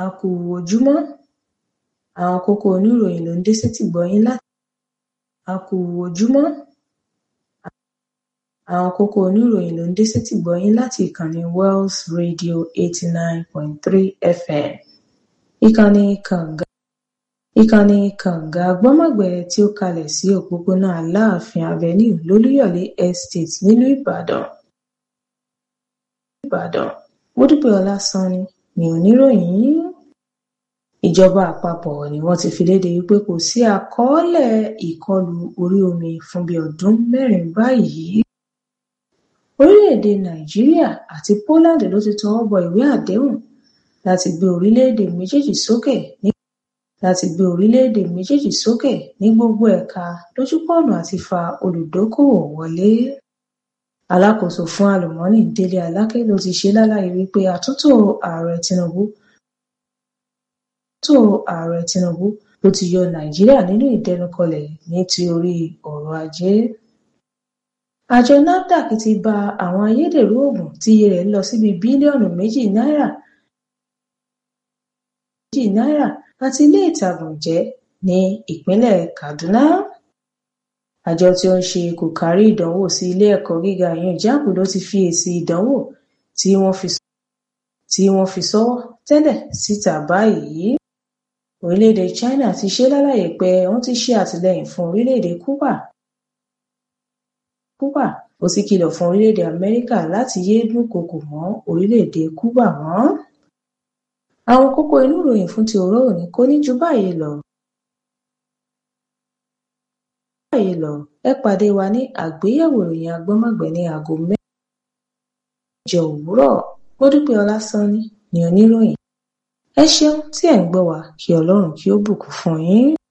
a kú ojúmọ́ àwọn kókó oníròyìn ló ń dé sétìgbọ́ yín láti a kú ojúmọ́ àwọn kókó oníròyìn ló ń dé sétìgbọ́ yín láti ìkànnì Wells Radio eighty nine point three FM ìkànnì kànga ìkànnì kànga gbọ́mọ̀gbẹ́ tí ó kalẹ̀ sí òpópónà Aláàfin Avenue lólúyọ̀lé Estate nílùú Ìbàdàn Ìbàdàn Módúpẹ́ Ọlásànni ni oníròyìn yín ìjọba àpapọ̀ ni wọ́n ti fi léde wípé kò sí àkọọ́lẹ̀ ìkọlù orí omi fún bíi ọdún mẹ́rin báyìí orílẹ̀-èdè Nàìjíríà àti Poland ló ti tọwọ́ bọ ìwé àdéhùn láti gbé orílẹ̀-èdè méjèèjì sókè ní láti gbé orílẹ̀-èdè méjèèjì sókè ní gbogbo ẹ̀ka lójúpọ̀nà àti fa olùdókòwò wọlé alákòóso fún àlùmọ́ọ́nì Délé Aláké ló ti ṣe lálàyé wípé àtúntò ààrẹ Tinubu àtúntò ààrẹ Tinubu ló ti yọ Nàìjíríà nínú ìdẹnukọlẹ̀ ní ti orí ọrọ̀ ajé àjọ NAFDAC ti ba àwọn ayédèrú oògùn tí iye rẹ̀ lọ síbi bílíọ̀nù méjì náírà méjì náírà àti ilé ìtàgùn jẹ́ ní ìpínlẹ̀ Kaduna àjọ tí ó ń ṣe kòkárí ìdánwò sí ilé ẹ̀kọ́ gíga ìyẹn JAMB ló ti fi èsì ìdánwò tí wọ́n fi tí wọ́n fi sọ́wọ́ tẹ́lẹ̀ síta báyìí orílẹ̀-èdè China ti ṣe lálàyé pé wọ́n ti ṣe àtìlẹ́yìn fún orílẹ̀-èdè Cuba Cuba ó sì kìlọ̀ fún orílẹ̀-èdè Amẹ́ríkà láti yéé dúnkokò mọ́ orílẹ̀-èdè Cuba mọ́ àwọn kókó inú ìròyìn fún ti òró òní kò ní ju báyìí lọ báyìí lọ ẹ pàdé wa ní àgbéyẹ̀wò ìròyìn agbọ́mọ̀gbẹ́ ní aago mẹ́jọ òwúrọ̀ Módúpẹ́ Ọlásànni ni oníròyìn ẹ ṣeun tí ẹ̀ ń gbọ́ wa kí Ọlọ́run kí ó bùkún fún yín